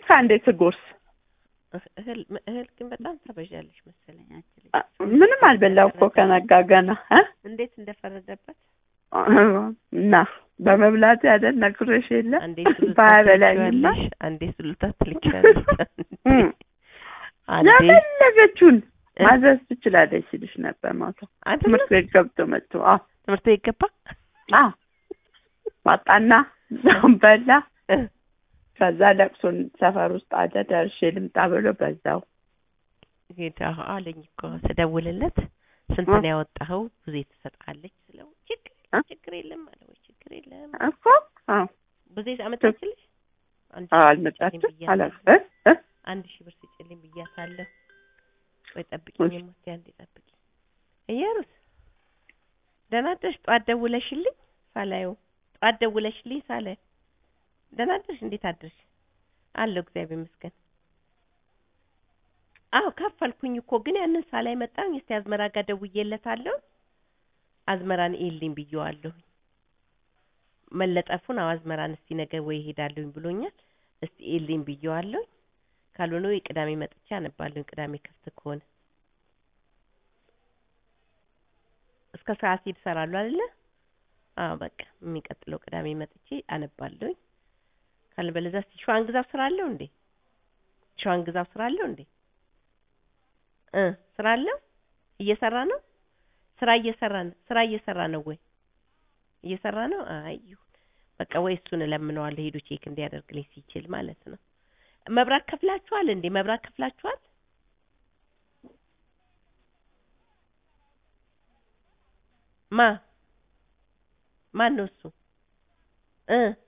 ከአንዴ ትጎርስ እህል እህል ግን በጣም ታበዣለሽ መሰለኝ አንቺ ልጅ። አ- ምንም አልበላው እኮ ከነጋ ገና እ? እንዴት እንደፈረደበት እና በመብላት ያደል ነግሬሽ የለ አንዴ ስሉታ ባያበላኝማ ትልኪያለሽ፣ አንዴ ስሉታ ትልኪያለሽ፣ እም። አንዴ የፈለገችውን እ? ማዘዝ ትችላለች ሲልሽ ነበር ማታ አይደለም ትምህርት ቤት ገብቶ መጥቶ አዎ ትምህርት ቤት ገባ አዎ ዋጣና እዛውን በላ እ፣ ከዛ ለቅሶን ሰፈር ውስጥ አለ ደርሼ ልምጣ ብሎ በዛው ሄዳ አለኝ እኮ ስደውልለት ስንት እ? ነው ያወጣኸው? ብዙ ትሰጥሃለች ስለው ችግር እ? ችግር የለም አለ ወይ ችግር የለም እኮ አዎ ብዙ አመጣችልሽ አንድ አዎ ሺህ ብር ስጭልኝ አልመጣችም ብያታለሁ። አላ እ? እ? አንድ ሺህ ብር ስጭልኝ ብያታለሁ። ወይ ጠብቂኝ እሺ። ሞቴ አንዴ ጠብቂኝ። እየሩስ ደህና አደርሽ? ጠዋት ደውለሽልኝ ሳላየው ጠዋት ደውለሽልኝ ሳላየው ደህና አደርሽ? እንዴት አደርሽ? አለሁ እግዚአብሔር ይመስገን። አዎ ከፈልኩኝ እኮ ግን ያንን ሳላይ መጣኝ። እስቲ አዝመራ ጋር ደውዬለታለሁ። አዝመራን ኤልኝ ብየዋለሁ። መለጠፉን አዎ አዝመራን እስቲ ነገ ወይ እሄዳለሁኝ ብሎኛል። እስቲ ኤልኝ ብየዋለሁ። ካልሆነ ወይ ቅዳሜ መጥቼ አነባለሁኝ። ቅዳሜ ክፍት ከሆነ እስከ ሰዓት ይሰራሉ አይደለ? አዎ በቃ የሚቀጥለው ቅዳሜ መጥቼ አነባለሁኝ። ካልበለዚያ እስቲ ሸዋን ግዛው ስራ አለው እንዴ? ሸዋን ግዛው ስራ አለው እንዴ? እ ስራ አለው እየሰራ ነው። ስራ እየሰራ ነው። ስራ እየሰራ ነው ወይ እየሰራ ነው? አይ ይሁን በቃ ወይ እሱን እለምነዋለሁ ሄዶ ቼክ እንዲያደርግልኝ ሲችል ማለት ነው። መብራት ከፍላችኋል እንዴ? መብራት ከፍላችኋል? ማ ማን ነው እሱ? እ